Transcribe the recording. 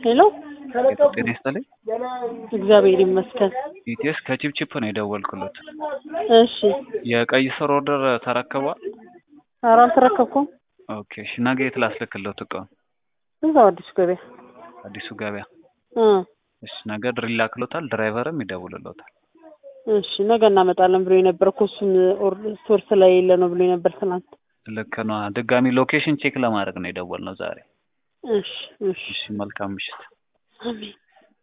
ሄሎ ጤና ይስጥልኝ። እግዚአብሔር ይመስገን። ኢቴስ ከቺፕቺፕ ነው የደወልኩለት። እሺ የቀይ ስር ኦርደር ተረክቧል? ኧረ አልተረከብኩም። ኦኬ እሺ፣ ነገ የት ላስልክለት እቃውን? እዛው አዲሱ ገበያ አዲሱ ገበያ። እ እሺ፣ ነገ ድሪል ላክሎታል። ድራይቨርም ይደውልሎታል። እሺ ነገ እናመጣለን ብሎ የነበር እኮ እሱም ስቶር ስለሌለ ነው ብሎ የነበር ትናንት። ልክ ነው። ድጋሚ ሎኬሽን ቼክ ለማድረግ ነው የደወልነው ዛሬ። እሺ እሺ እሺ፣ መልካም ምሽት። አሜን